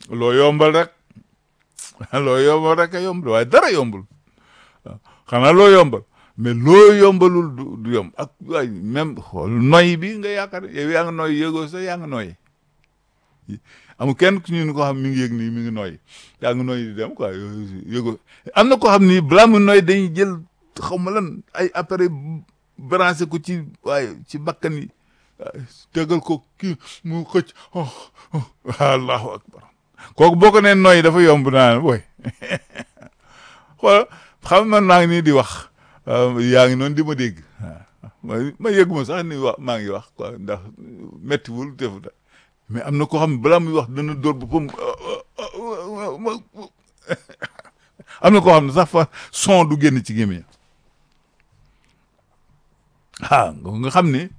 loo yombal rek loo yombal rek a yombal waaye dara yombul waaw xanaa loo yombal mais loo yombalul du du yomb ak waay même xool noy bi nga yaakaar yow yaa ngi noy yëgoo sax yaa ngi noy amul kenn ku ñu ko xam mi ngi yëg nii mi ngi noy yaa ngi noy di dem quoi yëgoo am na koo xam ni balaa mu noy dañuy jël xaw ma lan ay appareil branché ko ci waaye ci bakkan yi tegal ko kii mu xëcc oh oh allahu akbar kooku boo ko nee noy dafa yomb naa booy xool xam man maa ngi nii di wax yaa ngi noonu di ma dégg waaw ma yëg ma sax ni wax maa ngi wax quoi ndax méttiwul defu da mais am na koo xam ne balaa muy wax dana dóor boppam am na koo xam ne sax fa son du génn ci gémmiñ ah nga xam ni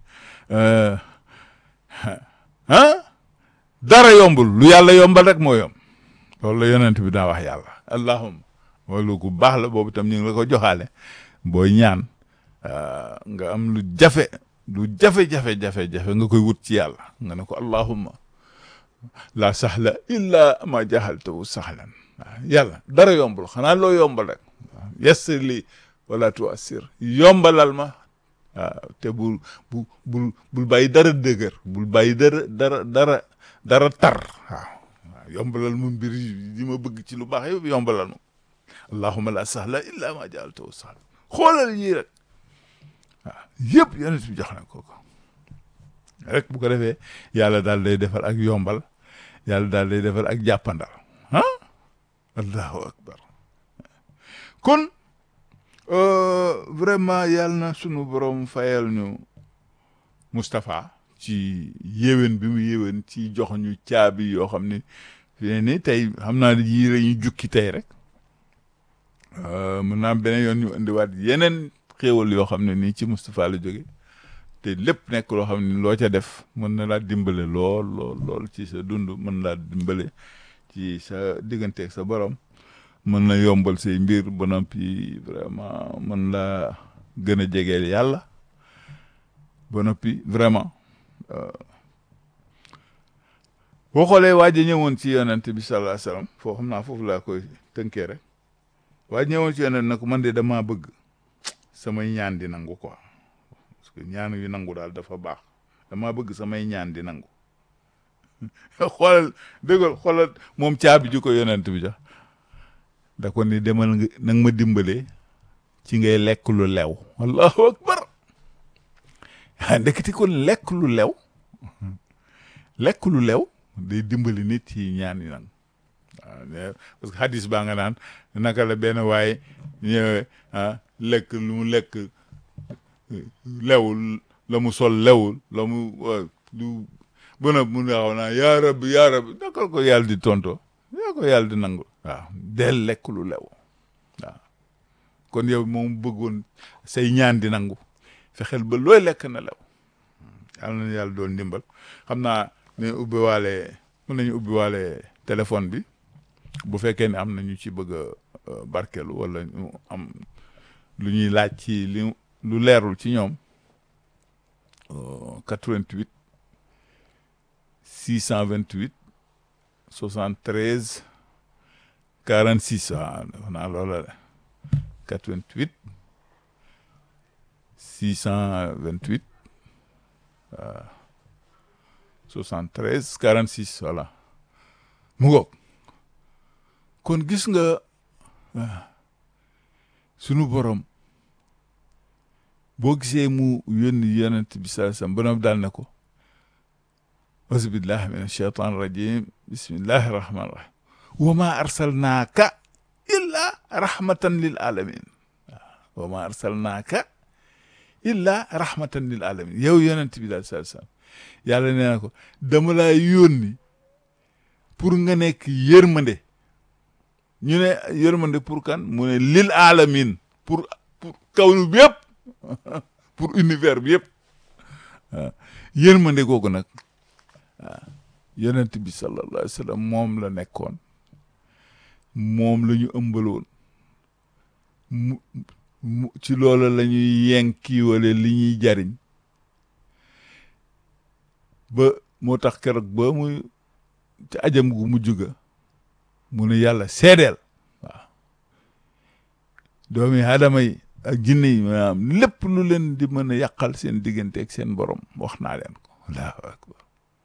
ah dara yombul lu yàlla yombal rek moo yomb loolu la yonent bi daa wax yàlla allahumma loolu ku baax la boobu tam ñu ngi la ko joxaale booy ñaan nga am lu jafe lu jafe-jafe-jafe-jafe nga koy wut ci yàlla nga ne ko allahumma la sahla illa ma jahaltahu sahlan waaw yàlla dara yombul xanaa loo yombal rek waaw yassir li wala tuassir yombalal ma waaw te bul bu bul bul bàyyi dara dëgër bul bàyyi dara dara dara dara tar waaw waaw yombalal ma mbir yi ma bëgg ci lu baax yëpp yombalal ma allahumma la sahla illa ma jaaltahu sahlan xoolal yii rek waaw yëpp yonent bi jox na ko ko rek bu ko defee yàlla daal day defal ak yombal yàlla daal day defal ak jàppandal ah allahu akbar kon vraiment yàlla na sunu borom fayal ñu Moustapha ci yéwén bi mu yéwén ci jox ñu caabi yoo xam ne fi ni tey xam naa ne yii la ñu jukki tey rek mën naa beneen yoon ñu indiwaat yeneen xéewal yoo xam ne nii ci Moustapha la jóge te lépp nekk loo xam ne loo ca def mën na laa dimbale lool lool lool ci sa dund mën laa dimbale ci sa digganteeg sa borom mën na yombal say mbir ba noppi vraiment mën laa gën a jegeel yàlla ba noppi vraiment boo xoolee waa ji ñëwoon ci yonent bi sallallahu alayhi wasallam foo xam naa foofu laa koy tënkee rek waa ji ñëwoon ci yonent na ko man de damaa bëgg samay ñaan di nangu quoi parce que ñaan yu nangu daal dafa baax damaa bëgg samay ñaan di nangu xoolal dëggal xoolal moom caabi ju ko yonent bi jox da ko ni demal nga nag ma dimbale ci ngay lekk lu lew allahu akbar ah ndeketi kon lekk lu lew lekk lu lew day dimbali nit ci ñaan yi nang waaw parce que hadis baa nga naan naka la benn waaye ñëwee ah lekk lu mu lekk lewul la mu sol lewul la mu lu bëna mu naaw naa yaa rabbi yaa rabbi nakal ko yàlla di tonto yaa ko yàlla di nangu waaw del lekk lu lew waaw kon yow moom bëggoon say ñaan di nangu fexeel ba looy lekk na lew yàlla na yàlla doon ndimbal xam naa ne ubbi waale mën nañu ubbi waale téléphone bi bu fekkee ne am na ñu ci bëgg a barkelu wala ñu am lu ñuy laaj ci li lu leerul ci ñoom 88 628 73 46 waaw def naa loola la 88 628 waaw 73 46 voilà mu ngoog kon gis nga sunu borom boo gisee mu yónni yonent bi sallallahu alayhi wasallam ba daal ne ko auzubillahi min ashaitan rajim bismillahi rahmani rahim wa ma arsalnaaka illa rahmatan lil alamin wa ma arsalnaaka illa rahmatan lil alamin yow yonent bi daal sallallahu alayhi wasallam yàlla nee na ko dama laa yónni pour nga nekk yërmande ñu ne yërmande pour kan mu ne lil alamin pour pour kawnu bi yëpp pour univers bi yëpp waaw yërmande googu nag waaw yonent bi sallallahu alayhi wa sallam moom la nekkoon moom la ñu ëmbaloon mu mu ci loola la ñuy yenkiwale li ñuy jariñ ba moo tax keroog ba muy ci ajam gu mujj ga mu ne yàlla seedeel waaw doomi aadama yi ak jinne yi maanaam lépp lu leen di mën a yàqal seen diggante ak seen borom wax naa leen ko allahu akbar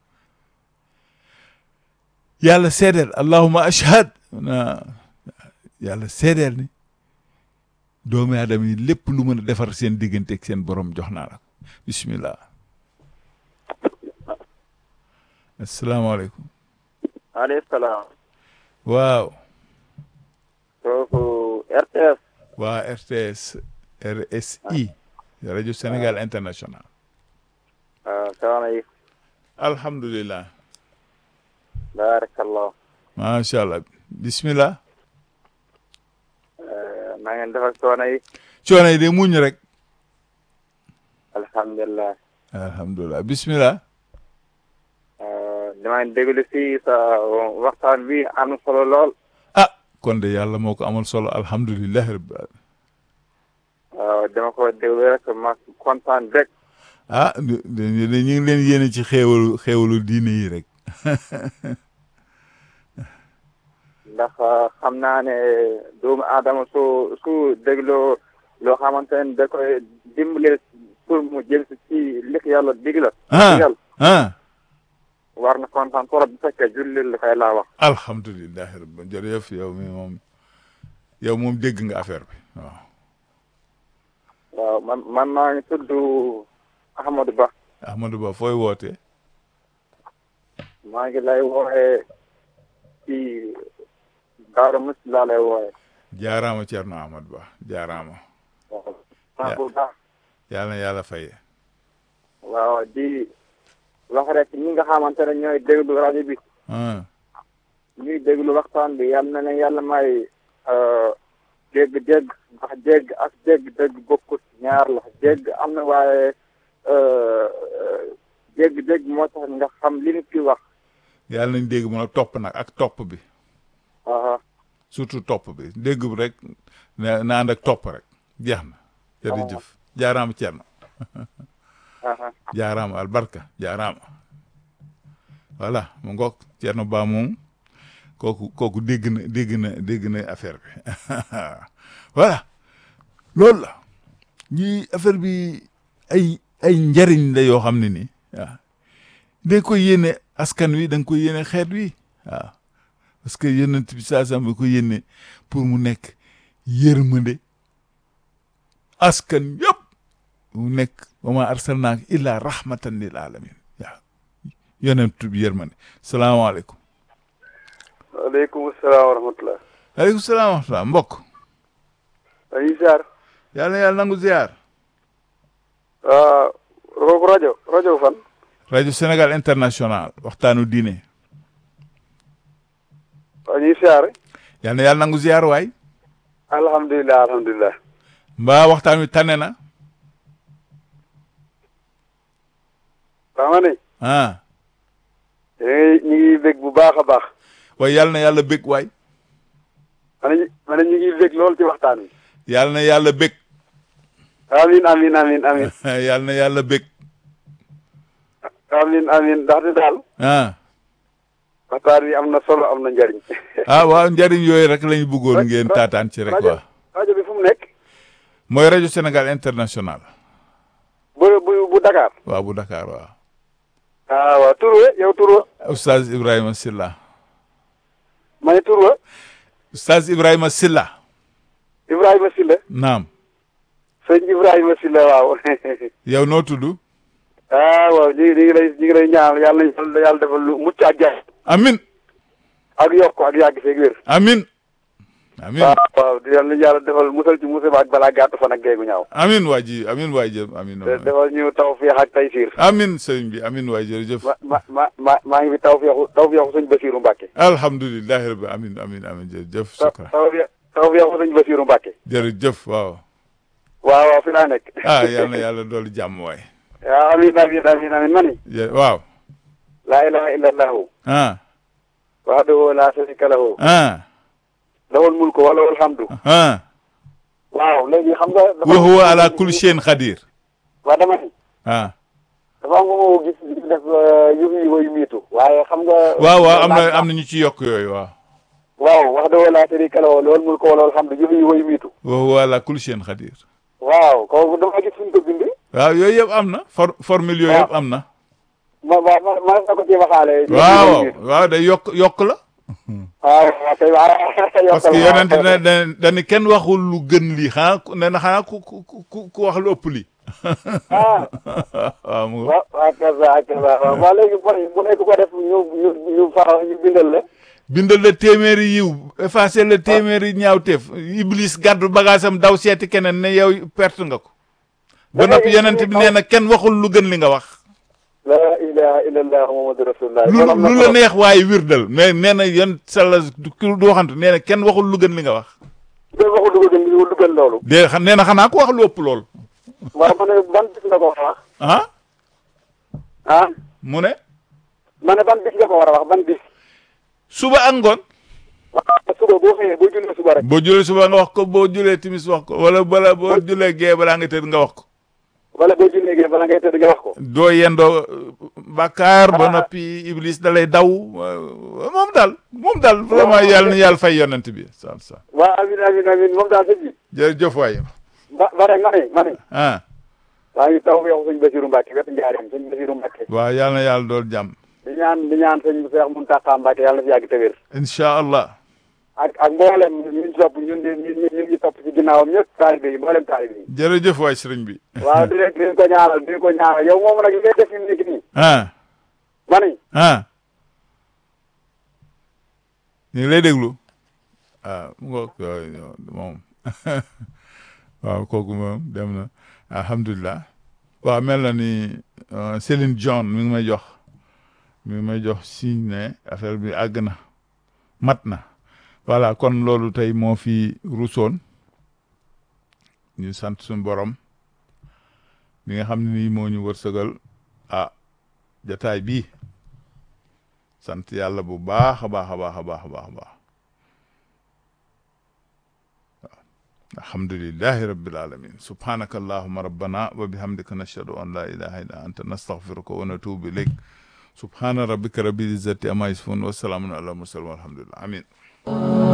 yàlla seedeel allahuma ashhad na yàlla seedeel ni doomi aadama yi lépp lu mën a defar seen diggante ak seen borom jox naa la ko bismillah asalaamaaleykum maaleykum salaam. waaw kooku RTS. waa RTS RSI rajo Sénégal international waaw soxna yi. alhamdulilah baarakallah. macha allah bismillah na ngeen def ak soxna yi. coono yi de muñ rek alhamdulilah. alhamdulilah bismillah damaa déglu si sa waxtaan bi am na solo lool. ah kon de yàlla moo ko amal solo alhamdulilah rabbil alamin waaw dama ko déglu rek ma kontaan rek. ah ñu ñu ngi leen yéene ci xéewalu xéewalu diine yi rek ndax xam naa ne doomu aadama su su dégloo loo xamante ne da koy dimbale pour mu jël si ci li ko yàlla dig la. ah digal ah war na kontaan trop bu fekkee jullit la kay laa wax. alhamdulilah rabbi jërëjëf yow mi moom yow moom dégg nga affaire bi waaw waaw man man maa ngi tudd Ahmadou Ba. Ahmadou Ba fooy wootee maa ngi lay wooxee ci Daara Mus laa lay wooxee. jaaraama Thierno Ahmadou Ba jaaraama waaw. maa bu baax. yàlla na yàlla faye waaw di wax rek ñi nga xamante ne ñooy déglu rajo bi ah ñuy déglu waxtaan bi yal na leen yàlla may dégg-dégg ndax dégg ak dégg-dégg bokkut ñaar la dégg am na waaye dégg-dégg moo tax nga xam li nit ki wax. yàlla nañ dégg mën a topp nag ak topp bi aha surtout topp bi dégg bi rek na na ànd ak topp rek jeex na jërëjëf jaaraama Thierno aha jaaraama albarka jaaraama voilà mu ngoog Thierno Ba moom kooku kooku dégg na dégg na dégg na affaire bi voilà loolu la ñi affaire bi ay ay njariñ la yoo xam ne nii waaw da nga koy yéene askan wi da nga koy yéene xeet wi waaw parce que yonent bi saa sam bi ko yéene pour mu nekk yërmande askan yëpp mu nekk wa ma arsalnaaka illa rahmatan lil alamin waaw yonent bi yërmande salaamaaleykum waaleykum salaam wa rahmatulah. aleykum salaam wa rahmatulah mbokk dañuy ziar. yàlla na yàlla nangu ziar kooku rajo rajo fan. rajo Sénégal international waxtaanu diine waaw ñuy ziar. yàlla na yàlla nangu ziar waay alhamdulilah alhamdulilah. mbaa waxtaan wi tane na xam nga ne. ah ñu ngi ñu ngi bég bu baax a baax. waaye yàlla na yàlla bég waay ma ne ma ne ñu ngi bég lool ci waxtaan wi. yàlla na yàlla bég amin amin amin amin yàlla na yàlla bég amin amin ndaxte daal. ah waxtaan wi am na solo am na njariñ. ah waaw njariñ yooyu rek lañu bëggoon ngeen taataan ci rek rajo waa rajo bi fu mu nekk. mooy rajo Sénégal international bu bu bu Dakar. waaw bu Dakar waaw ah waaw tur we yow tur wa. Oustaz Ibrahima Silla ma ne tur wa. Oustaz Ibrahima Silla Ibrahima Silla. naam sëñ Ibrahima Silla waaw. yow noo tudd ah waaw ñu ngi ñu ngi lay ñu ngi lay ñaanal yàlla nañu yàlla defal lu mucc ak jaay. amin ak yokk ak yàgg feeg wér. amin amin waaw waaw di yàlla yàlla defal musal ci musiba ak balaa gàtt fan ak géegu ñaaw. amin waa ji amin waay jë amin te defal ñu tawfeex ak taysiir. amin sëriñ bi amin waay jërëjëf ma ma ma ma maa ngi fi tawfeexu tawfeexu sëñ Basiiru Mbàkke. alhamdulilahi rabbi amin amin amin jërëjëf taw sukra tawfeex tawfeexu sëñ Basiiru Mbàkke. jërëjëf waaw waaw waaw fi laa nekk. ah yal na yàlla doolu jàmm waay waaw amiin amiin amiin amiin ma ni. jë- waaw laa ilaaha illallahu. ah wahdahu laa sharika lahu. ah lahul mulku wa lahul hamdu. ah waaw léegi xam nga. dafa wa huwa ala kulli shay'in qadir waaw dama ni. ah dafa am nga moo gis di def yu yi wayu miitu. waaye xam nga. waaw waaw am na am na ñu ci yokk yooyu waaw waaw wax dëgg laa sharika lahu loolu mul ko loolu xam ne jëf yi woy miitu wa huwa ala kulli shay'in qadir waaw kooku dama gis fuñ ko bind waaw yooyu yëpp am na for formule yooyu yëpp am na ma ma ma ma na ko ci waxaale waaw waaw day yokk yokk la waaw waaw kay waaw parce que yonent ne da dañu kenn waxul lu gën lii xanaa ku nee na xanaa ku ku ku ku wax lu ëpp lii ah waaw mu waaw waaw kasa kasa waaw waaw léegi bon bu nekk ko def ñu ñu ñu fa ñu bindal la bindal la téeméeri yiw effacé la téeméeri ñaawteef iblis gàddu bagaasam daw seeti keneen ne yow perte nga ko ba noppi yonent bi nee na kenn waxul lu gën li nga wax la ilaha illallah muhammadu rasulullah lu lu la neex waaye wirdal mais nee na yon sala du du waxantu nee na kenn waxul lu gën li nga wax dé waxul lu gën lu gën loolu de xam nee na xanaa ko wax lu ëpp lool waaw ma ne ban bis nga ko war a wax ah ah mu ne ma ne ban bis nga ko war a wax ban bis suba ak ngoon waaw suba boo xëyee boo jullee suba rek boo julee suba nga wax ko boo julee timis wax ko wala bala boo julee gee balaa nga tëdd nga wax ko wala boo jullee gee bala ngay tëdd nga wax ko doo yendoo bàkkaar ba noppi iblis da lay daw moom daal moom daal vraiment yàlla na yàlla fay yonent bi sal sa waaw amin amin amin moom daal sëñ bi jërëjëf waay ba ba rek ma ne ma ne ah waa ngi taw yow sëñ Basiru Mbàkke wetu njaareem sëñ Basiru Mbàkke waaw yàlla na yàlla dool jàmm di ñaan di ñaan sëñ Seex Muntaxa Mbàkke yàlla na fi yàgg te wér incha allah ak ak mboolem ñun topp ñun ñun ñun ñu topp ci ginnaawam ñëpp taalibe yi mboolem taalibe yi jërëjëf waay sëriñ bi waaw di leen di leen ko ñaanal di leen ko ñaanal yow moom nag li ngay def fi mu nekk nii ah ma ne ah ñu ngi lay déglu ah mu ngoog moom waaw kooku moom dem na alhamdulilah waaw mel na ni Céline John mi ngi may jox mi ngi may jox signe ne affaire bi àgg na mat na voilà kon loolu tey moo fi rusoon ñu sant suñu borom bi nga xam ne nii moo ñu wërsëgal ah jataay bii sant yàlla bu baax a baax a baax a baax a baax a baax alhamdulillahi rabbil alamin subhanaka allahumma rabbana wa bihamdika nashhadu an la ilaha illa anta nastaghfiruka wa natubu ilayk subhana rabbika rabbil izzati amma yasifun wa salamun ala mursalin walhamdulillah amin